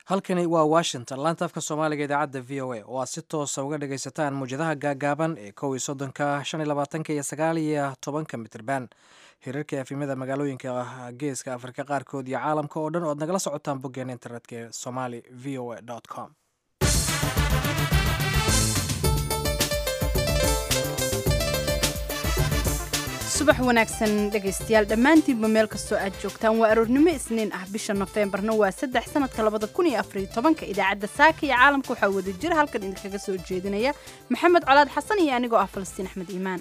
halkani waa washington laanta afka soomaaliga idaacadda v o a oo aad si toosa uga dhagaysataan muwjadaha gaagaaban ee kow iyo soddonka shan iyo labaatanka iyo sagaal iyo tobanka mitirban hirarka efimada magaalooyinka geeska afrika qaarkood iyo caalamka oo dhan oo ad nagala socotaan boggeena internetka ee somali v o a com subax wanaagsan dhegaystayaal dhammaantiinba meel kastoo aad joogtaan waa aroornimo isniin ah bisha nofeembarna waa saddex sanadka labada kun iyo afariyo tobanka idaacadda saaka iyo caalamka waxaa wada jira halkan idinkaga soo jeedinaya maxamed colaad xasan iyo anigoo ah falastiin axmed iimaan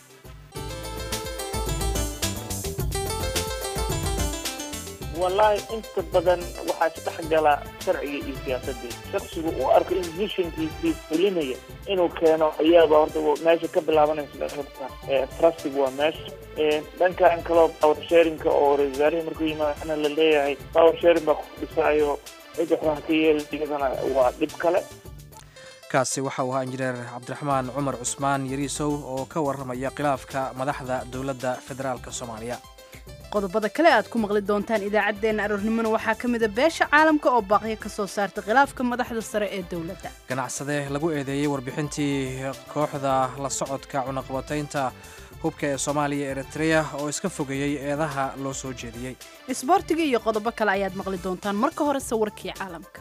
wallaahi inta badan waxaa isdhex gala sharciga iyo siyaasadii shaksigu uu arko in mishankiisii fulinaya inuu keeno ayaaba horta meesha ka bilaabanaysa horta trustiga waa meesha dhankan kaloo power sharinka oo ra-isul wasaarihii markuu yimaadana la leeyahay power sharing baa ku dhisaayo cid waxbaa ka yeeli iyadana waa dhib kale kaasi waxa uu ahaa injineer cabdiraxmaan cumar cusmaan yariisow oo ka warramaya khilaafka madaxda dowladda federaalk soomaaliya qodobada kale aad ku maqli doontaan idaacaddeenna aroornimona waxaa ka mida beesha caalamka oo baaqyo ka soo saarta khilaafka madaxda sare ee dowladda ganacsade lagu eedeeyey warbixintii kooxda la socodka cunaqabataynta hubka ee soomaaliya eritreya oo iska fogeeyey eedaha loo soo jeediyey isboortiga iyo qodobo kale ayaad maqli doontaan marka hore sawirkii caalamka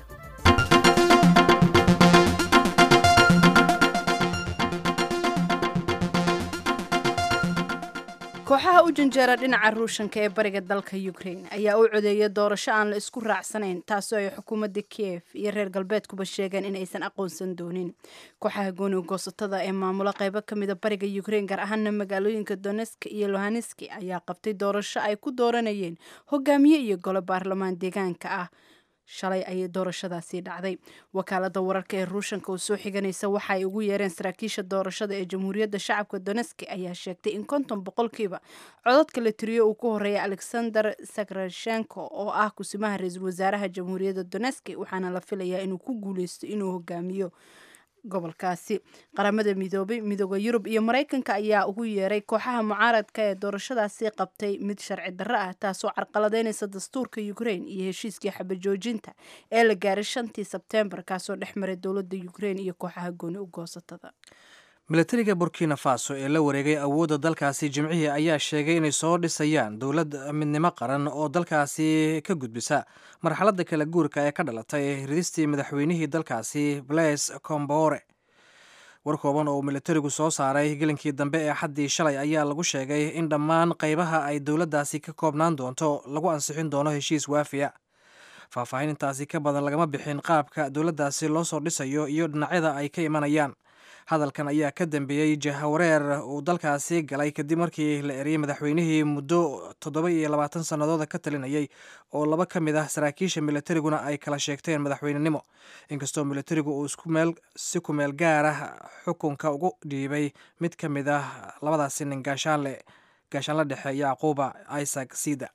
kooxaha u janjeera dhinaca ruushanka ee bariga dalka ukraine ayaa u codeeyay doorasho aan la isku raacsanayn taasoo ay xukuumadda kiev iyo reer galbeedkuba sheegeen in aysan aqoonsan doonin kooxaha gooniga goosatada ee maamula qaybo ka mida bariga ukraine gaar ahaana magaalooyinka donesk iyo lohaneski ayaa qabtay doorasho ay ku dooranayeen hogaamiye iyo golo baarlamaan deegaanka ah shalay ayay doorashadaasi dhacday wakaalada wararka ee ruushanka oo soo xiganaysa waxa ay ugu yeereen saraakiisha doorashada ee jamhuuriyadda shacabka doneski ayaa sheegtay in konton boqolkiiba codadka la tiriyo uu ku horeeya alexander sakrashenko oo ah kusimaha ra-iisul wasaaraha jamhuuriyadda doneski waxaana la filayaa inuu ku guuleysto inuu hogaamiyo gobolkaasi qaramada midoobay midooda yurub iyo maraykanka ayaa ugu yeeray kooxaha mucaaradka ee doorashadaasi qabtay mid sharci darro ah taasoo carqaladeynaysa dastuurka ukraine iyo heshiiskii xabajoojinta ee la gaaray shantii sebteembar kaasoo dhex maray dowladda ukraine iyo kooxaha gooni u goosatada milatariga burkina faso ee la wareegay awoodda dalkaasi jimcihii ayaa sheegay inay soo dhisayaan dowlad midnimo qaran oo dalkaasi ka gudbisa marxaladda kala guurka ee ka dhalatay ridistii madaxweynihii dalkaasi blaise combore war kooban oo milatarigu soo saaray gelinkii dambe ee xaddii shalay ayaa lagu sheegay in dhammaan qaybaha ay dowladdaasi ka koobnaan doonto lagu ansixin doono heshiis waafiya faahfaahin intaasi ka badan lagama bixin qaabka dowladdaasi loo soo dhisayo iyo dhinacyada ay ka imanayaan hadalkan ayaa ka dambeeyey jahawareer uu dalkaasi galay kadib markii la eriyey madaxweynihii muddo toddoba iyo labaatan sannadooda ka talinayay oo laba ka mid ah saraakiisha milatariguna ay kala sheegteen madaxweynenimo inkastoo milatarigu uu isku meel si ku meel gaar ah xukunka ugu dhiibay mid ka mid ah labadaasi nin gaashaanle gaashaanla dhexe yacquuba isaac sida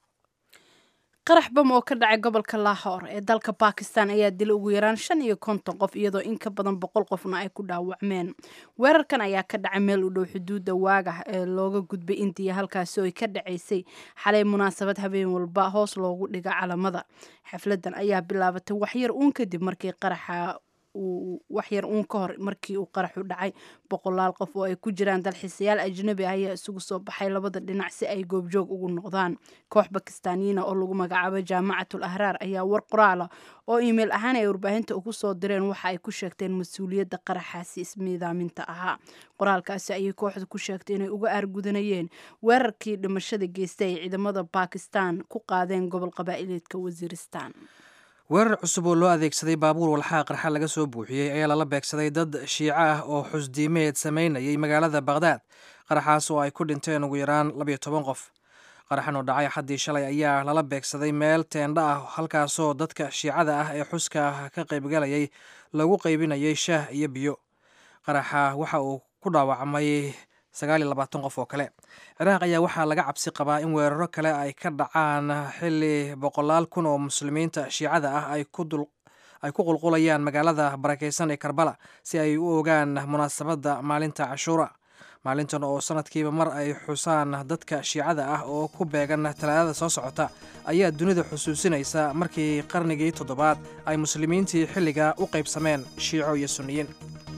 qarax bam oo ka dhacay gobolka lahor ee dalka bakistan ayaa dilay ugu yaraan shan iyo konton qof iyadoo in ka badan boqol qofna ay ku dhaawacmeen weerarkan ayaa ka dhacay meel u dhow xuduudda waagah ee looga gudbay indiya halkaasi oo ay ka dhacaysay xalay munaasabad habeen walba hoos loogu dhiga calamada xafladan ayaa bilaabatay waxyar uun kadib markii qaraxa waxyar uun ka hor markii uu qaraxu dhacay boqolaal qof oo ay ku jiraan dalxiisayaal ajnabi ah ayaa isugu soo baxay labada dhinac si ay goobjoog ugu noqdaan koox bakistaaniyiina oo lagu magacaabo jaamacatul ahraar ayaa war qoraala oo iimayl ahaan ay warbaahinta ugu soo direen waxa ay ku sheegteen mas-uuliyadda qaraxaasi ismiidaaminta ahaa qoraalkaasi ayay kooxda ku sheegtay inay uga aargudanayeen weerarkii dhimashada geystay ay ciidamada bakistan ku qaadeen gobol qabaa'ileedka wasiiristan weerar cusub oo loo adeegsaday baabuur walxaa qarxa laga soo buuxiyey ayaa lala beegsaday dad shiico ah oo xusdiimeed samaynayay magaalada bakhdad qaraxaas oo ay ku dhinteen ugu yaraan labayo toban qof qaraxan oo dhacay xaddii shalay ayaa lala beegsaday meel teendha ah halkaasoo dadka shiicada ah ee xuska ka qaybgalayay lagu qaybinayay shaah iyo biyo qaraxa waxa uu ku dhaawacmay sagaal iyo labaatan qof oo kale ciraaq ayaa waxaa laga cabsi qabaa in weeraro kale ay ka dhacaan xilli boqolaal kun oo muslimiinta shiicada ah ay ku qulqulayaan magaalada barakeysan ee karbala si ay u ogaan munaasabadda maalinta cashuura maalintan oo sanadkiiba mar ay xusaan dadka shiicada ah oo ku beegan talaadada soo socota ayaa dunida xusuusinaysa markii qarnigii toddobaad ay muslimiintii xilliga u qaybsameen shiico iyo sunniyiin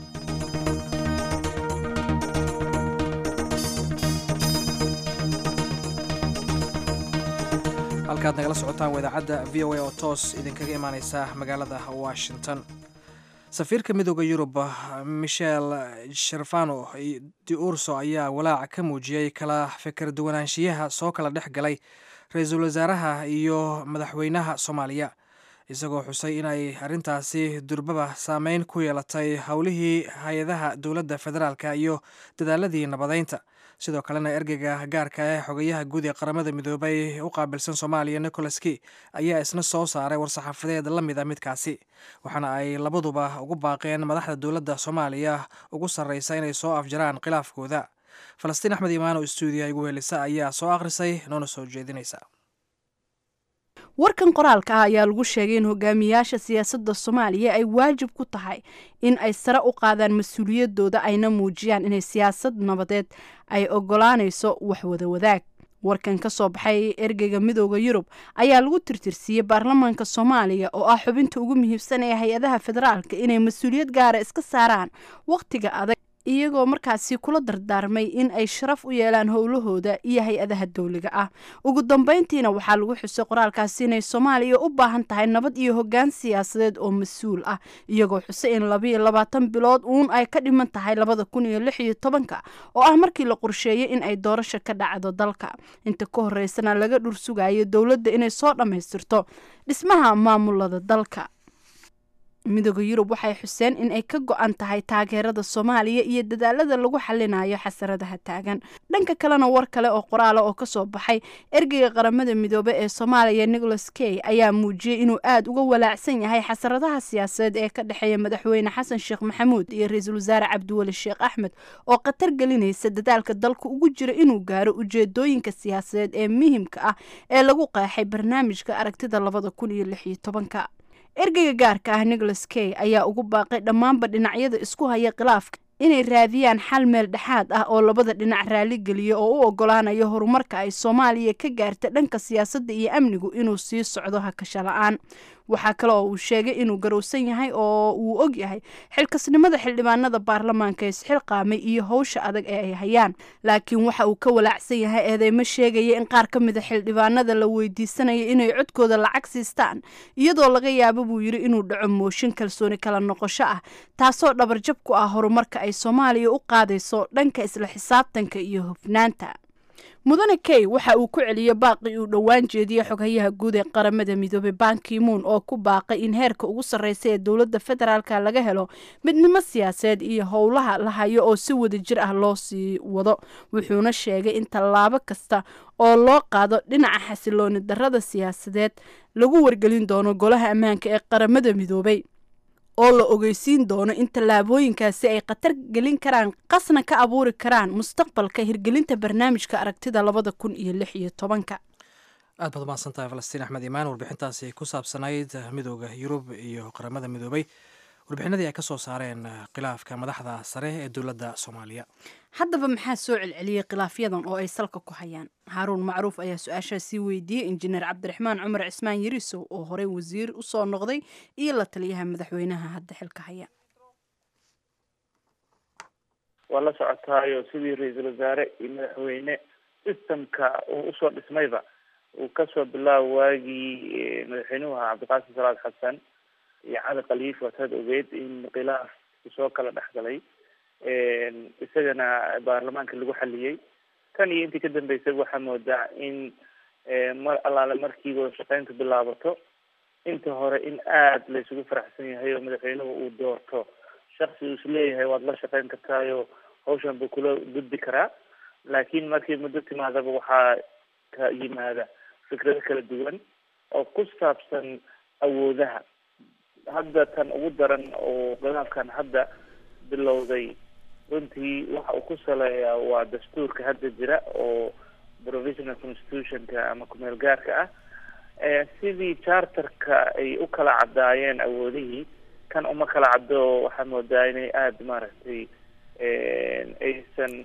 halkaad nagala socotaan waa idaacadda v o a oo toos idinkaga imaaneysa magaalada washington safiirka midooda yurub michel sherfano di urso ayaa walaac ka muujiyey kala fikir duwanaanshiyaha soo kala dhex galay ra-iisul wasaaraha iyo madaxweynaha soomaaliya isagoo xusay inay arrintaasi durbaba saameyn ku yeelatay howlihii hay-adaha dowladda federaalka iyo dadaaladii nabadeynta sidoo kalena ergeyga gaarka ee xogayaha guud ee qaramada midoobay u qaabilsan soomaaliya nicholas key ayaa isna soo saaray war-saxaafadeed la mid a midkaasi waxaana ay labaduba ugu baaqeen madaxda dowladda soomaaliya ugu sarreysa inay soo afjaraan khilaafkooda falastiin axmed imaano stuudiya igu helisa ayaa soo akhrisay noona soo jeedinaysa warkan qoraalka ah ayaa lagu sheegay in hogaamiyaasha siyaasadda soomaaliya ay waajib ku tahay in ay sare u qaadaan mas-uuliyadooda ayna muujiyaan inay siyaasad nabadeed ay ogolaanayso waxwada wadaag warkan ka soo baxay ergeyga midooda yurub ayaa lagu tirtirsiiyey baarlamaanka soomaaliya oo ah xubinta ugu muhiimsan ee hay-adaha federaalka inay mas-uuliyad gaara iska saaraan wakhtiga adag iyagoo markaasi kula dardaarmay in ay sharaf u yeelaan howlahooda iyo hay-adaha dowliga ah ugu dambeyntiina waxaa lagu xusay qoraalkaasi inay soomaaliya u baahan tahay nabad iyo hoggaan siyaasadeed oo mas-uul ah iyagoo xusay in labayo labaatan bilood uun ay ka dhiman tahay labada kun iyo lix iyo tobanka oo ah markii la qorsheeyey in ay doorasho ka dhacdo dalka inta ka horeysana laga dhur sugayo dowladda inay soo dhammaystirto dhismaha maamulada dalka midooda yurub waxay xuseen in ay ka go-an tahay taageerada soomaaliya iyo dadaalada lagu xalinayo xasaradaha taagan dhanka kalena war kale oo qoraala oo kasoo baxay ergeyga qaramada midoobe ee soomaaliya nicholas key ayaa muujiyey inuu aada uga walaacsan yahay xasaradaha siyaasadeed ee ka dhexeeya madaxweyne xasan sheekh maxamuud iyo ra-iisul wasaare cabdiweli sheekh axmed oo khatar gelinaysa dadaalka dalka ugu jira inuu gaaro ujeedooyinka siyaasadeed ee muhimka ah ee lagu qeexay barnaamijka aragtida labada kun iyo lix iyo tobanka ergeyga gaarka ah nicholas key ayaa ugu baaqay dhammaanba dhinacyada isku haya khilaafka inay raadiyaan xal meel dhexaad ah oo labada dhinac raaligeliya oo u ogolaanayo horumarka ay soomaaliya ka gaarta dhanka siyaasadda iyo amnigu inuu sii socdo hakasho la-aan waxaa kale oo uu sheegay inuu garowsan yahay oo uu og yahay xilkasnimada xildhibaanada baarlamaanka isxilqaamay iyo howsha adag ee ay hayaan laakiin waxa uu ka walaacsan yahay eedeymo sheegaya in qaar ka mida xildhibaanada la weydiisanaya inay codkooda lacag siistaan iyadoo laga yaabo buu yidhi inuu dhaco mooshin kalsooni kala noqosho ah taasoo dhabarjab ku ah horumarka ay soomaaliya u qaadayso dhanka isla xisaabtanka iyo hofnaanta mudane key waxa uu ku celiyey baaqii uu dhowaan jeediyey xoghayaha guud ee qaramada midoobey bankimuun oo ku baaqay in heerka ugu sarreysa ee dowladda federaalka laga helo midnimo siyaasadeed iyo howlaha la hayo oo si wada jir ah loo sii wado wuxuuna sheegay in tallaabo kasta oo loo qaado dhinaca xasilooni darrada siyaasadeed lagu wargelin doono golaha ammaanka ee qaramada midoobey oo la ogeysiin doono in tallaabooyinkaasi ay khatar gelin karaan qasna ka abuuri karaan mustaqbalka hirgelinta barnaamijka aragtida labada kun iyo lix iyo tobanka aad baad umahadsan tahay falastiin axmed imaan warbixintaasi ku saabsanayd midooda yurub iyo qaramada midoobay warbixinadii ay ka soo saareen khilaafka madaxda sare ee dowladda soomaaliya haddaba maxaa soo celceliyey khilaafyadan oo ay salka ku hayaan haaruun macruuf ayaa su-aashaa sii weydiiyey injineer cabdiraxmaan cumar cismaan yarisow oo horey wasiir usoo noqday iyo la taliyaha madaxweynaha hadda xilka haya waa la socotaayo sidii ra-iisul wasaare iyo madaxweyne systemka uu usoo dhismayba uu kasoo bilaabo waagii madaxweynuhu ahaa cabdiqaasim salaad xasan iyo cali khaliif waataad ogeyd in khilaaf usoo kala dhex galay isagana baarlamaanka lagu xaliyey tan iyo intii ka dambeysay waxaa moodaa in mar allaale markii wada shaqeyntu bilaabato inta hore in aada la isugu faraxsan yahay oo madaxweynuhu uu doorto shaksi uu isleeyahay waad la shaqeyn kartaayo hawshan buu kula gudbi karaa laakiin markii muddo timaadaba waxaa ka yimaada fikrado kala duwan oo ku saabsan awoodaha hadda tan ugu daran oo khilaafkan hadda bilowday runtii waxa uu ku saleeyaa waa dastuurka hadda jira oo provisional constitutionka ama kumeel gaarka ah sidii charterka ay u kala caddaayeen awoodihii kan uma kala caddo waxaa moodaa inay aada maaragtay aysan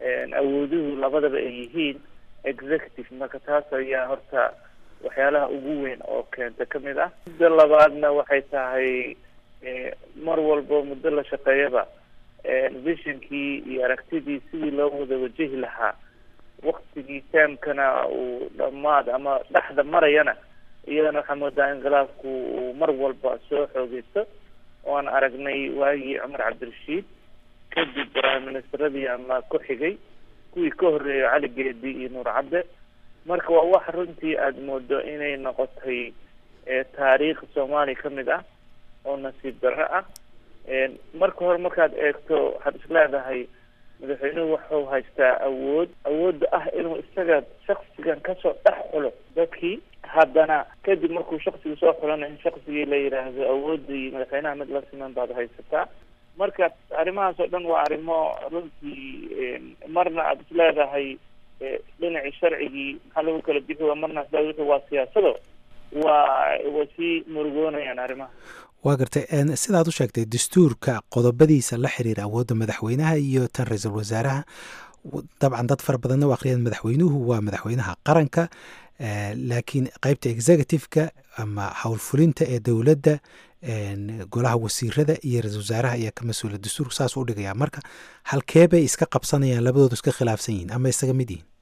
awooduhu labadaba ay yihiin executive marka taas ayaa horta waxyaalaha ugu weyn oo keenta kamid ah mudda labaadna waxay tahay mar walba muddo la shaqeeyaba visionkii iyo aragtidii sidii loo wada wajahi lahaa waktigii taamkana uu dhamaad ama dhexda marayana iyadana waxaa moodaa inqilaabku uu mar walba soo xoogeysto oan aragnay waagii cumar cabdirashiid kadib prime ministeradii ama ku xigay kuwii ka horreeyay cali geedi iyo nuur cadde marka waa wax runtii aada moodo inay noqotay taariikh soomaaliya kamid ah oo nasiib darro ah marka hore markaad eegto waxaad is leedahay madaxweynuhu wuxuu haystaa awood awoodda ah inuu isaga shaksigan kasoo dhex xulo dadkii haddana kadib markuu shaksiga soo xulana in shaksigii la yidhaahdo awoodii madaxweynaha mid la siman baad haysataa marka arrimahaas oo dhan waa arrimo runtii marna aada is leedahay dhinacii sharcigii maxaa lagu kala bixi waa marna isleedahay wixii waa siyaasado waa way sii murugoonayaan arrimaha waa gartay sidaad u sheegtay dastuurka qodobadiisa la xiriira awoodda madaxweynaha iyo tan ra-iisul wasaaraha dabcan dad fara badanna u akhriyaan madaxweynuhu waa madaxweynaha qaranka laakiin qeybta executive-ka ama howlfulinta ee dowladda golaha wasiirada iyo ra-isul wasaaraha ayaa ka mas-uula dastuurka saas u dhigaya marka halkee bay iska qabsanayaan labadoodu iska khilaafsan yihiin ama isaga mid yihiin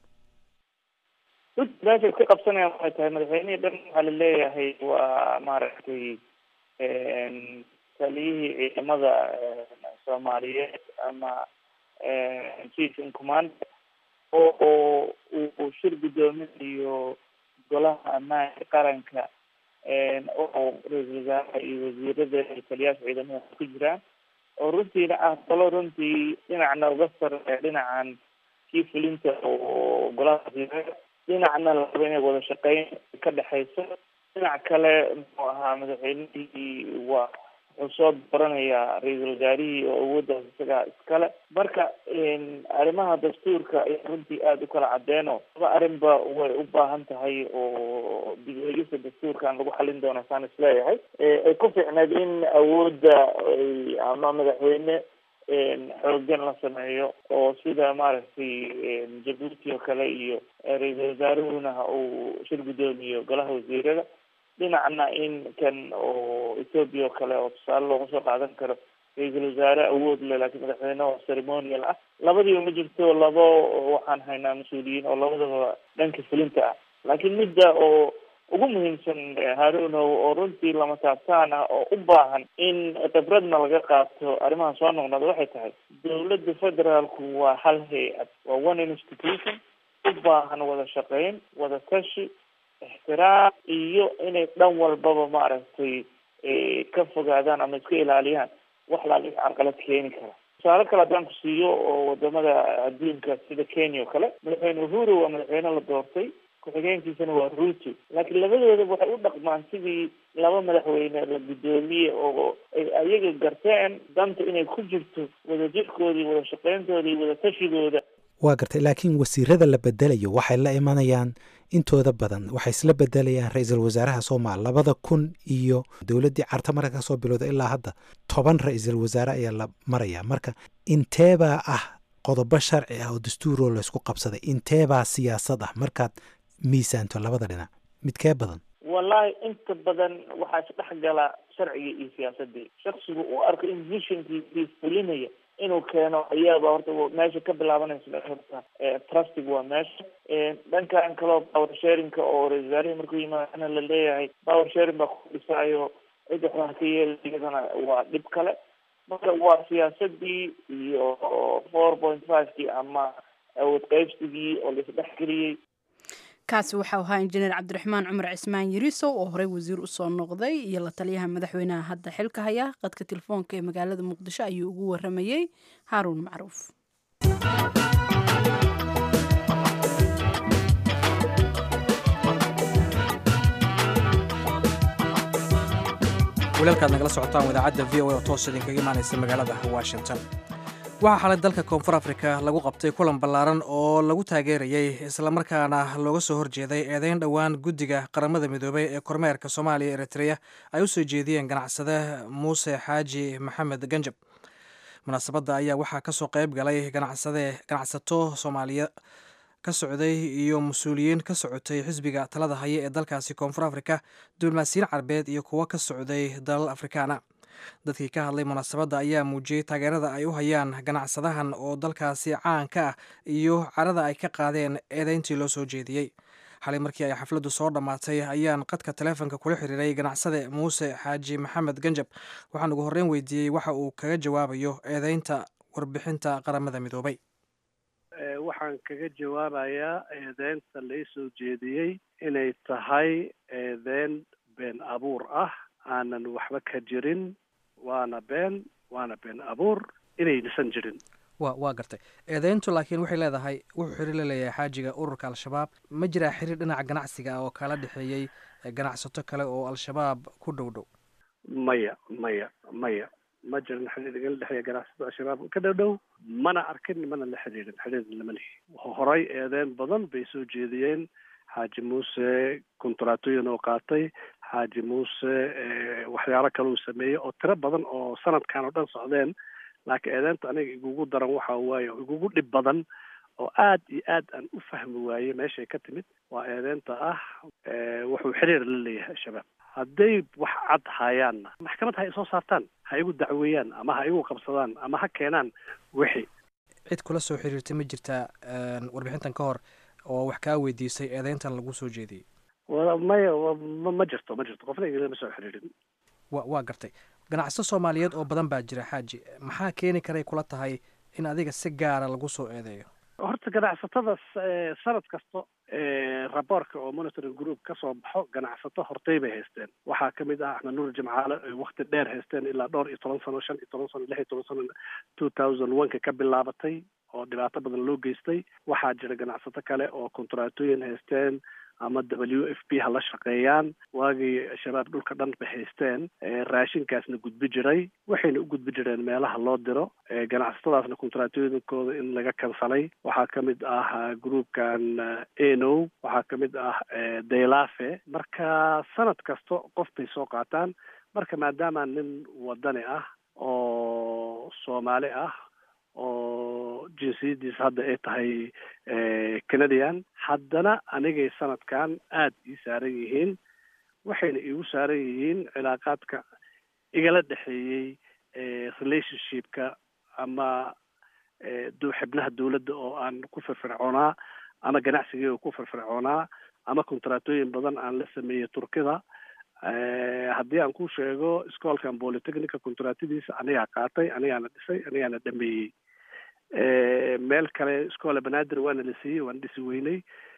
meesha iska qabsanayaan waxay tahay madaxweynihii dhan waxaa laleeyahay waa maaragtay taliyihii ciidamada soomaaliyeed ama chief in command oo uu shir guddoominayo golaha ammaanka qaranka oo ra-iisul wasaaraha iyo wasiirada iyo taliyaasha ciidamada ku jiraan oo runtiina ah talo runtii dhinacna uga sarreeya dhinacan kii fulinta oo golaha wasiirada dhinacna la rabo inay wada shaqeyn ka dhexeyso dhinac kale muxuu ahaa madaxweynihii waa wuxuu soo dooranayaa ra-iisul wasaarihii oo awooddaas isagaa iskale marka arrimaha dastuurka ayaa runtii aada u kala cadeeno laba arrinba way u baahan tahay oo dib-u-eegista dastuurkan lagu xalin doono saan isleeyahay ay ku fiicneed in awoodda ama madaxweyne xoogan la sameeyo oo sida maaragtay jabuuti oo kale iyo ra-iisul wasaaruhuna uu shir guddoomiyo golaha wasiirada dhinacna in kan oo ethoobia oo kale oo tusaale looga soo qaadan karo ra-iisul wasaare awood leh laakiin madaxweyne oo ceremonial ah labadiiba ma jirto labo waxaan haynaa mas-uuliyiin oo labadaba dhanka fulinta ah laakiin midda oo ugu muhiimsan harunow oo runtii lama taabtaan ah oo u baahan in khibradna laga qaato arrimahan soo noqnoqda waxay tahay dowladda federaalku waa hal hay-ad waa one institution u baahan wada shaqeyn wada tashi ixtiraam iyo inay dhan walbaba maaragtay ka fogaadaan ama iska ilaaliyaan wax laali carqalad keeni kara tusaale kale haddaan ku siiyo oo wadamada adduunka sida kenya oo kale madaxweyne uhuru waa madaxweyne la doortay ku-xigeenkiisana waa ruto laakiin labadoodaba waxay u dhaqmaan sidii laba madaxweyne la guddoomiye oo ay ayaga garteen danta inay ku jirto wadajirkoodii wada shaqeyntoodii wada tashigooda waa gartay laakiin wasiirada la bedelayo waxay la imanayaan intooda badan waxay isla bedelayaan ra-iisul wasaaraha soomaal labada kun iyo dowladdii carta marka kasoo bilowda ilaa hadda toban ra-iisul wasaare ayaa la maraya marka inteebaa ah qodobo sharci ah oo dastuuroo laysku qabsaday inteebaa siyaasad ah markaad miisaanto labada dhinac midkee badan wallahi inta badan waxaa isdhex gala sharciga iyo siyaasadii shaksigu u arko in visionkiisii fulinaya inuu keeno ayaaba horta meesha ka bilaabanaysa horta trustig waa meesha dhankan kaleo power sharinka oo ra-isul wasaarihii markuu yimaadana la leeyahay power sharing baa ku dhisaayo cid waxbaa ka yeela iyadana waa dhib kale marka waa siyaasadii iyo four point five-kii ama awood qaybsigii oo laisdhex geliyey kaasi waxau ahaa injineer cabdiraxmaan cumar cismaan yirisow oo horey wasiir usoo noqday iyo la taliyaha madaxweynaha hadda xilka haya qadka telefoonka ee magaalada muqdisho ayuu ugu waramayey haaruun macruuf walaalkaad nagala socotaan idaacadda v o a oo toos idinkaga imaanaysa magaalada washington waxaa xalay dalka koonfur afrika lagu qabtay kulan ballaaran oo lagu taageerayey islamarkaana looga soo horjeeday eedeyn dhowaan guddiga qaramada midoobay ee kormeerka soomaaliya eritreya ay u soo jeediyeen ganacsade muuse xaaji maxamed ganjab munaasabadda ayaa waxaa kasoo qayb galay ganacsade ganacsato soomaaliya ka socday iyo mas-uuliyiin ka socotay xisbiga talada haya ee dalkaasi koonfur afrika diblomaasiyiin carbeed iyo kuwo ka socday dalal afrikaana dadkii ka hadlay munaasabadda ayaa muujiyey taageerada ay u hayaan ganacsadahan oo dalkaasi caan ka ah iyo carada ay ka qaadeen eedeyntii loo soo jeediyey xalay markii ay xafladdu soo dhammaatay ayaan qadka taleefonka kula xiriiray ganacsade muuse xaaji maxamed ganjab waxaan ugu horreyn weydiiyey waxa uu kaga jawaabayo eedeynta warbixinta qaramada midoobay waxaan kaga jawaabayaa eedeynta lai soo jeediyey inay tahay eedeyn been abuur ah aanan waxba ka jirin waana been waana been abuur inaynasan jirin wa waa gartay eedeyntu laakiin waxay leedahay wuxuu xiriir la leeyahay xaajiga ururka al-shabaab ma jiraa xiriir dhinaca ganacsiga ah oo kala dhexeeyey ganacsato kale oo al-shabaab ku dhow dhow maya maya maya ma jirin xiriir igala dhexeeya ganacsato al-shabaab ka dhow dhow mana arkin mana la xiriirin xiriir lama lihi horay eedeyn badan bay soo jeediyeen xaaji muuse kontraatooyin oo qaatay xaaji muuse waxyaalo kale uu sameeyey oo tiro badan oo sanadkan oo dhan socdeen laakiin eedeynta aniga igugu daran waxa waaye oo igugu dhib badan oo aad iyo aad aan u fahmi waayey meeshay ka timid waa eedeynta ah wuxuu xiriir la leeyahay al-shabaab hadday wax cad hayaanna maxkamad ha isoo saartaan ha igu dacweeyaan ama ha igu qabsadaan ama ha keenaan wixii cid kula soo xiriirtay ma jirtaa warbixintan ka hor oo wax kaa weydiisay eedeyntan lagu soo jeediyey maya ma jirto ma jirto qofna igama soo xiriirin wa waa gartay ganacsato soomaaliyeed oo badan baa jira xaaji maxaa keeni karay kula tahay in adiga si gaara lagu soo eedeeyo horta ganacsatada sanad kasta raboorka oo monitoring group ka soo baxo ganacsato hortay bay haysteen waxaa kamid ah axmed nuur jimcaale ay wakti dheer haysteen ilaa dhowr iyo toban sano shan iyo toban sano lix iyo toban sano two thousand one ka ka bilaabatay oo dhibaato badan loo geystay waxaa jira ganacsato kale oo kontraatooyin haysteen ama w f p ha la shaqeeyaan waagii shabaab dhulka dhan bay haysteen raashinkaasna gudbi jiray waxayna u gudbi jireen meelaha loo diro ganacsatadaasna kontraatooyinkooda in laga kansalay waxaa kamid ah groupkan eno waxaa kamid ah daylafe marka sanad kasta qof bay soo qaataan marka maadaama nin wadani ah oo soomaali ah oo jinsiyadiisa hadda ay tahay canadian haddana anigay sanadkan aada ii saaran yihiin waxayna iigu saaran yihiin cilaaqaadka igala dhexeeyey relationshipka ama xibnaha dawladda oo aan ku firfircoonaa ama ganacsigeyga ku firfircoonaa ama kontraatooyin badan aan la sameeyey turkida haddii aan ku sheego iskoolkan polytechnica kontraatadiisa anigaa qaatay anigaana dhisay anigaana dhameeyey meel kale iskoola banaadir waana la siiyey waan dhisi weynay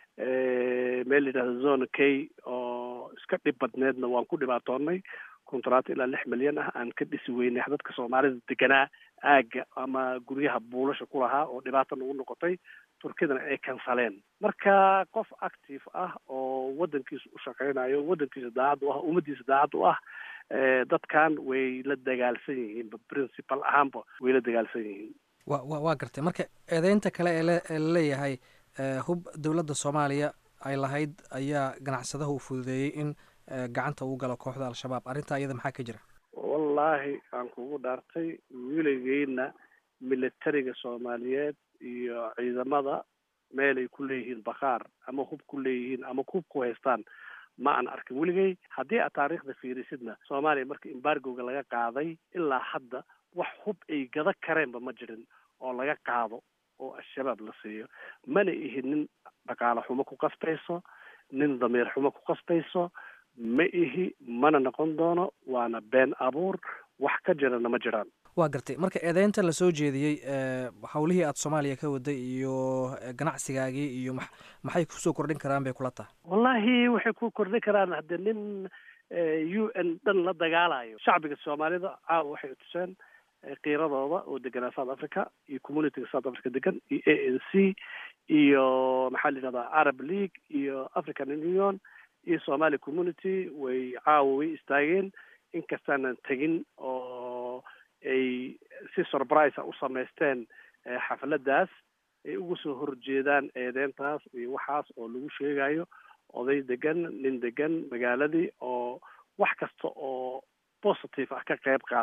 meel yidhahda zone k oo iska dhib badneedna waan ku dhibaatoonay kontraato ilaa lix milyan ah aan ka dhisi weynay dadka soomaalida deganaa aagga ama guryaha buulasha ku lahaa oo dhibaata nagu noqotay turkidana ay kansaleen marka qof active ah oo waddankiisa u shaqeynayo waddankiisa daacad u ah ummadiisa daacad u ah dadkan way la dagaalsan yihiin principal ahaanba way la dagaalsan yihiin wa wa waa gartay marka eedeynta kale ee ee laleeyahay hub dowladda soomaaliya ay lahayd ayaa ganacsadaha u fududeeyey in gacanta uu galo kooxda al-shabaab arrintaa iyada maxaa ka jira wallaahi aan kugu dhaartay wiligeyna militariga soomaaliyeed iyo ciidamada meel ay ku leeyihiin bakhaar ama hub ku leeyihiin ama hub ku haystaan ma aan arkin weligey haddii aad taariikhda fiirisidna soomaaliya marka embargoga laga qaaday ilaa hadda wax hub ay gada kareenba ma jirin oo laga qaado oo al-shabaab la siiyo mana ihi nin dhaqaale xumo ku qastayso nin damiir xumo ku qastayso ma ihi mana noqon doono waana been abuur wax ka jirana ma jiraan waa gartay marka eedeynta lasoo jeediyey howlihii aada soomaaliya ka waday iyo ganacsigaagii iyo ma maxay kusoo kordhin karaan bay kula tahay wallahi waxay ku kordhin karaan haddii nin u n dhan la dagaalayo shacbiga soomaalida caawa waxay tuseen kiiradooda oo deganaa south africa iyo communityga south africa degan iyo a n c iyo maxaa la yidhahdaa arab league iyo african union iyo somali community way caawa way istaageen inkastaanan tegin oo ay si surprise a u samaysteen xafladaas ay uga soo horjeedaan eedeyntaas iyo waxaas oo lagu sheegayo oday degan nin degan magaaladii oo wax kasta oo positive ah ka qayb qaato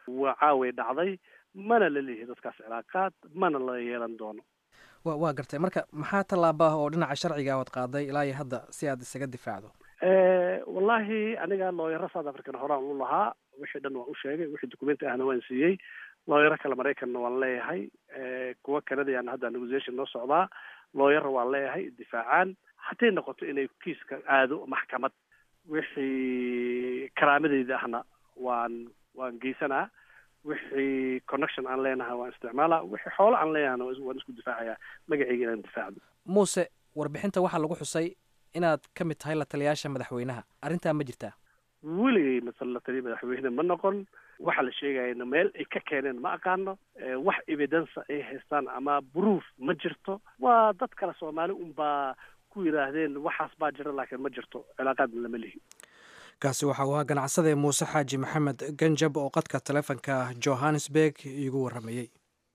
waa caaway dhacday mana la leeyahay dadkaas cilaaqaad mana la yeelan doono wa waa gartay marka maxaa tallaaba ah oo dhinaca sharciga ood qaaday ilaa iyo hadda si aad isaga difaacdo wallahi aniga looyaro south african horaan u lahaa wixii dhan waan u sheegay wixii documenti ahna waan siiyey looyaro kale maraykanna waan leeyahay kuwa kanadayana hadda negotiation noo socdaa looyara waan leeyahay difaacaan hadday noqoto inay kiiska aado maxkamad wixii karaamadeyda ahna waan waan geysanaa wixii connection aan leenahay waan isticmaalaa wixii xoolo aan leenahayna waan isku difaacayaa magaceyga inaan difaacdo muuse warbixinta waxaa lagu xusay inaad ka mid tahay la taliyaasha madaxweynaha arrintaa ma jirtaa weligay masal la taliya madaxweyne ma noqon waxa la sheegayana meel ay ka keeneen ma aqaano wax evidence ay haystaan ama proof ma jirto waa dad kale soomaali unbaa ku yidhaahdeen waxaas baa jira laakiin ma jirto cilaaqaadna lama lihi kaasi waxa uu ahaa ganacsade muuse xaaji maxamed ganjab oo qadka taleefonka johannesburg iigu warramayey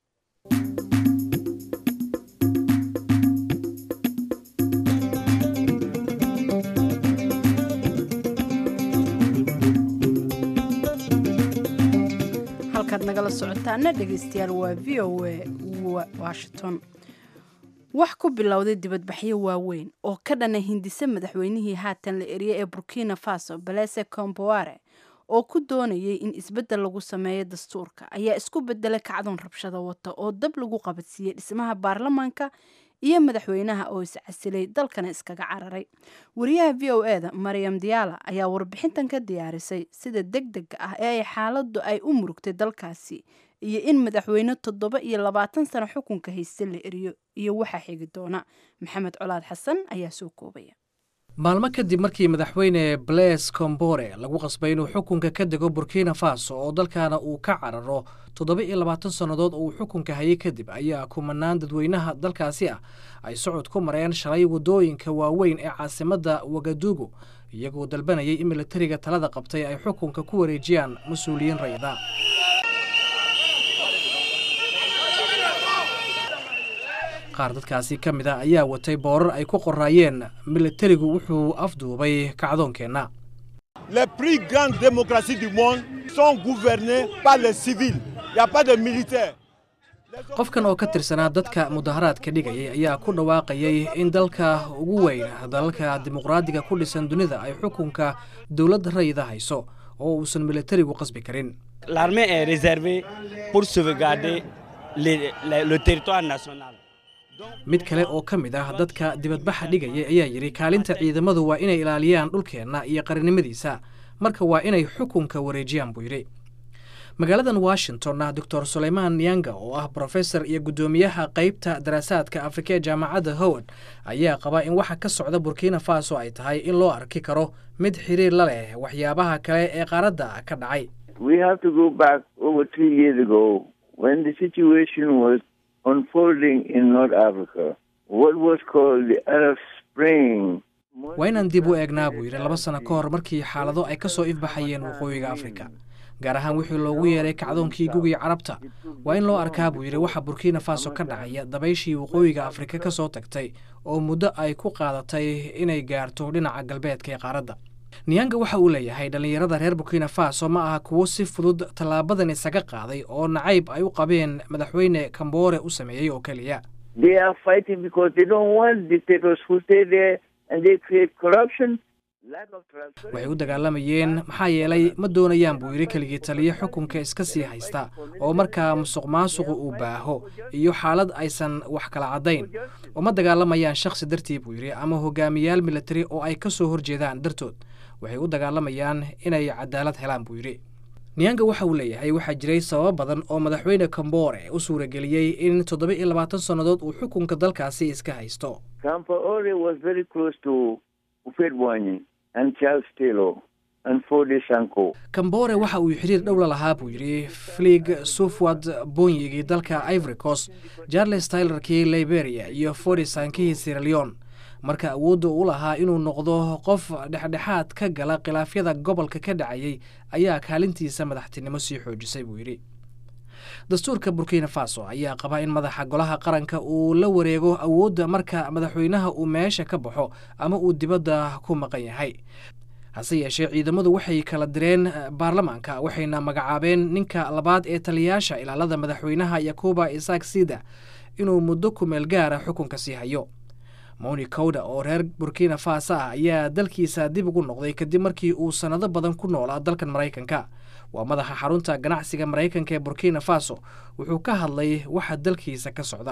halkaad nagala socotaana dhegaystayaal waa v o a washington wax ku bilowday dibadbaxyo waaweyn oo ka dhana hindise madaxweynihii haatan la eriyey ee burkina faso balese comboare oo ku doonayay in isbeddel lagu sameeyo dastuurka ayaa isku bedelay kacdoon rabshado wata oo dab lagu qabadsiiyey dhismaha baarlamaanka iyo madaxweynaha oo iscasilay dalkana iskaga cararay wariyaha v o e da maryam diyaala ayaa warbixintan ka diyaarisay sida deg dega ah ee ay xaaladdu ay u murugtay dalkaasi iyo in madaxweyne toddoba iyo labaatan sano xukunka hayste la eriyo iyo waxaa xigi doona maxamed colaad xasan ayaa soo koobaya maalmo kadib markii madaxweyne blaise combore lagu qasbay inuu xukunka ka dego burkina faso oo dalkaana uu ka cararo toddoba iyo labaatan sannadood oo uu xukunka hayay kadib ayaa kumanaan dadweynaha dalkaasi ah ay socod ku mareen shalay waddooyinka waaweyn ee caasimadda wagadugu iyagoo dalbanayay in militariga talada qabtay ay xukunka ku wareejiyaan mas-uuliyiin rayida qaar dadkaasi ka mid ah ayaa watay boorar ay ku qoraayeen militarigu wuxuu afduubay kacdoonkeenna les plus grandes démocraties du monde sont gouvernées par les civils. Il n'y a pas de militaires. qofkan oo ka tirsanaa dadka mudaharaadka dhigayay ayaa ku dhawaaqayay in dalka ugu weyn dalalka dimuqraadiga ku dhisan dunida ay xukunka dowladda rayida hayso oo uusan militarigu qasbi karin L'armée est réservée pour sauvegarder les- le, le territoire national. mid kale oo ka mid ah dadka dibadbaxa dhigaya ayaa yidhi kaalinta ciidamadu waa inay ilaaliyaan dhulkeenna iyo qarannimadiisa marka waa inay xukunka wareejiyaan buu yidhi magaaladan washingtonna doctor sulaymaan yanga oo ah brofesor iyo guddoomiyaha qeybta daraasaadka afrika ee jaamacadda howard ayaa qaba in waxa ka socda burkina faso ay tahay in loo arki karo mid xiriir la leh waxyaabaha kale ee qaaradda ka dhacay we have to go back over three years ago when the situation was unfolding in North Africa. What was called the Arab Spring. waa inaan dib u eegnaa buu yidhi laba sano ka hor markii xaalado ay ka soo ifbaxayeen waqooyiga afrika gaar ahaan wixii loogu yeeray kacdoonkii gugii carabta waa in loo arkaa buu yidhi waxa burkina faso ka dhacaya dabayshii waqooyiga afrika ka soo tagtay oo muddo ay ku qaadatay inay gaarto dhinaca galbeedka ee qaaradda niyanga waxa uu leeyahay dhallinyarada reer burkina faso ma aha kuwo si fudud tallaabadan isaga qaaday oo nacayb ay u qabeen madaxweyne kamboore u sameeyey oo keliya They are fighting because they don't want dictators who stay there and they create corruption, lack of transparency. waxay u dagaalamayeen maxaa yeelay ma doonayaan buu yidhi keligii taliye xukunka iska sii haysta oo markaa musuq maasuqu uu baaho iyo xaalad aysan wax kala caddayn uma dagaalamayaan shakhsi dartii buu yidhi ama hogaamiyaal militari oo ay ka soo horjeedaan dartood waxay u dagaalamayaan inay cadaalad helaan buu yidhi niyanga waxa uu leeyahay waxaa jiray sababo badan oo madaxweyne kamboore u suurageliyey in toddoba iyo labaatan sannadood uu xukunka dalkaasi iska haysto Kampaore was very close to Ufedwani and Charles Taylor and Fode Sanko. kambore waxa uu xiriir dhow la lahaa buu yidhi flig sufwad bonyigii dalka ivory coast charles tylerkii liberia iyo fordisankihii sierra leone marka awoodda u lahaa inuu noqdo qof dhexdhexaad ka gala khilaafyada gobolka ka dhacayay ayaa kaalintiisa madaxtinimo sii xoojisay buu yidhi dastuurka burkina faso ayaa qaba in madaxa golaha qaranka uu la wareego awoodda marka madaxweynaha uu meesha ka baxo ama uu dibadda ku maqan yahay hase yeeshee ciidamadu waxay kala direen baarlamaanka waxayna magacaabeen ninka labaad ee taliyayaasha ilaalada madaxweynaha yakuba isaak sida inuu muddo kumeel gaara xukunka sii hayo moni kowda oo reer burkina faso ah ayaa dalkiisa dib ugu noqday kadib markii uu sannado badan ku noolaa dalkan maraykanka waa madaxa xarunta ganacsiga maraykanka ee burkina faso wuxuu ka hadlay waxa dalkiisa ka socda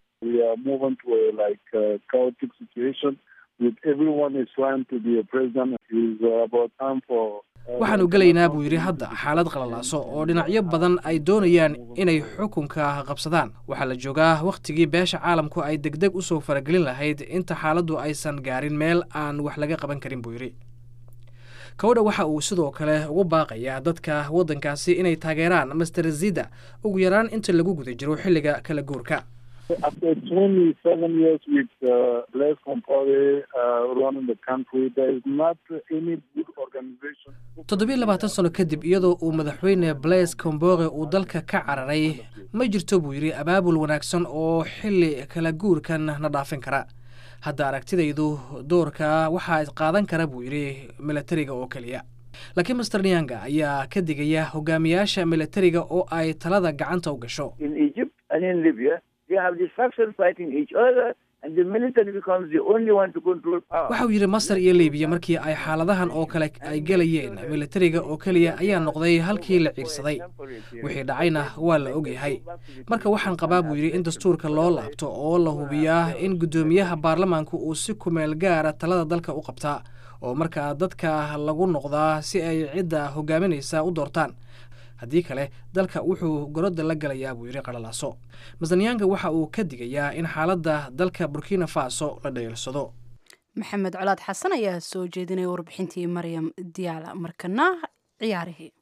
waxaanu gelaynaa buu yidhi hadda xaalad qalalaaso oo dhinacyo badan ay doonayaan inay xukunka qabsadaan waxaa la joogaa wakhtigii beesha caalamku ay degdeg u soo faragelin lahayd inta xaaladdu aysan gaarin meel aan wax laga qaban karin buu yidhi kowdha waxa uu sidoo kale ugu baaqayaa dadka waddankaasi inay taageeraan master zida ugu yaraan inta lagu guda jiro xilliga kala guurka After 27 years with uh, Blaise Compaore uh, running the country, there is not any good organization. toddobiyo labaatan sano kadib iyadoo uu madaxweyne blaise combore uu dalka ka cararay ma jirto buu yidhi abaabul wanaagsan oo xilli kala guurkan na dhaafin kara hadda aragtidaydu doorka waxaa qaadan kara buu yidhi milatariga oo keliya laakiin master nyanga ayaa ka digaya hogaamiyaasha milatariga oo ay talada gacanta u gasho In Egypt and in Libya, they have these factions fighting each other, and the military becomes the only one to control power. waxa uu yidhi masar iyo libiya markii ay xaaladahan oo kale ay gelayeen milatariga oo keliya ayaa noqday halkii la ciirsaday wixii dhacayna waa la ogyahay marka waxaan qabaa buu yidhi in dastuurka loo laabto oo la hubiyaa in guddoomiyaha baarlamaanku uu si kumeel gaara talada dalka u qabtaa oo markaa dadka lagu noqdaa si ay cidda hogaaminaysa u doortaan haddii kale dalka wuxuu gorodda la galayaa buu yidhi qalalaaso masanyanga waxa uu ka digayaa in xaaladda dalka burkina faso la dhayeelsado maxamed colaad xasan ayaa soo jeedinaya warbixintii maryam diyaala markana ciyaarihii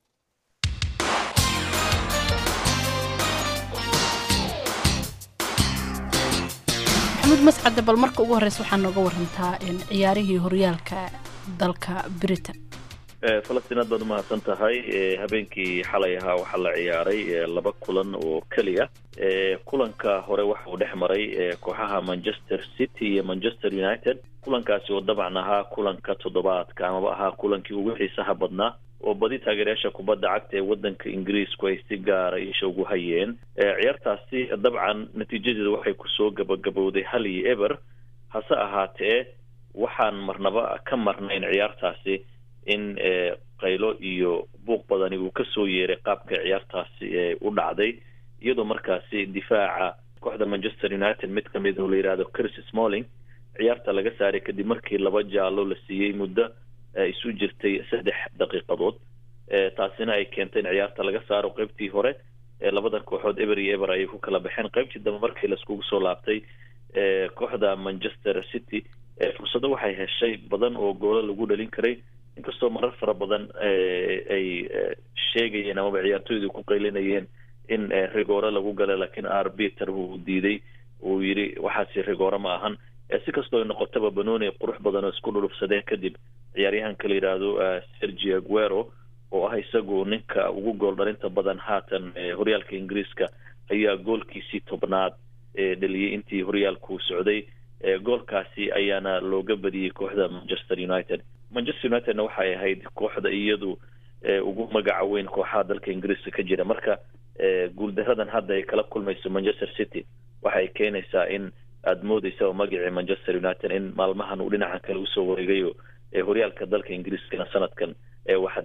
maxamuud mascade bal marka ugu horeysa waxaa nooga warantaa ciyaarihii horyaalka dalka britain falastiin aad baad umahadsan tahay habeenkii xalay ahaa waxaa la ciyaaray laba kulan oo keliya kulanka hore waxa uu dhex maray kooxaha manchester city iyo manchester united kulankaasi oo dabcan ahaa kulanka toddobaadka amaba ahaa kulankii ugu xiisaha badnaa oo badi taageerayaasha kubadda cagta ee waddanka ingiriisku ay si gaara isha ugu hayeen ciyaartaasi dabcan natiijadeedu waxay kusoo gabagabowday hal iyo eber hase ahaatee waxaan marnaba ka marnayn ciyaartaasi in qaylo iyo buuq badani uu kasoo yeeray qaabka ciyaartaasi u dhacday iyadoo markaasi difaaca kooxda manchester united mid kamid oo la yidhahdo chris smalling ciyaarta laga saaray kadib markii laba jaallo la siiyey muddo isu jirtay saddex daqiiqadood taasina ay keentay in ciyaarta laga saaro qeybtii hore labada kooxood eber iyo eber ayay ku kala baxeen qeybtii dambe markii laiskugu soo laabtay kooxda manchester city fursado waxay heshay badan oo goolo lagu dhalin karay inkastoo marar fara badan ay sheegayeen amaba ciyaartooydu ku qaylinayeen in rigoore lagu galay laakiin arbiter uu diiday uu yidhi waxaasi rigoore ma ahan si kastoo ay noqotaba banoni qurux badan oo isku dhulufsadeen kadib ciyaaryahanka la yidhaahdo sergi aguero oo ah isagu ninka ugu gool dhalinta badan haatan horyaalka ingiriiska ayaa goolkiisii tobnaad dhaliyey intii horyaalku socday goolkaasi ayaana looga badiyey kooxda manchester united manchester unitedna waxay ahayd kooxda iyadu ugu magaca weyn kooxaha dalka ingiriiska ka jira marka guuldaradan hadda ay kala kulmayso manchester city waxay keenaysaa in aada moodeysa oo magacii manchester united in maalmahan uu dhinacan kale usoo wareegayo horyaalka dalka ingiriiskana sanadkan waxa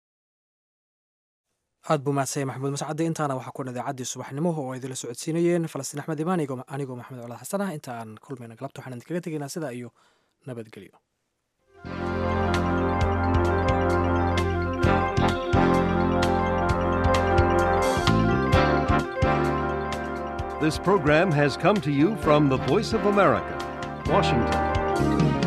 aad buu mahadsanya maxamuud mascade intaana waxaa kuwan idaacaddii subaxnimo oo idinla socodsiinayeen falastiin axmed imaan anigoo maxamed colaad xasan ah inta aan kulmayna galabta waxaan idinkaga tegaynaa sidaa iyo nabadgelyo This program has come to you from the Voice of America, Washington.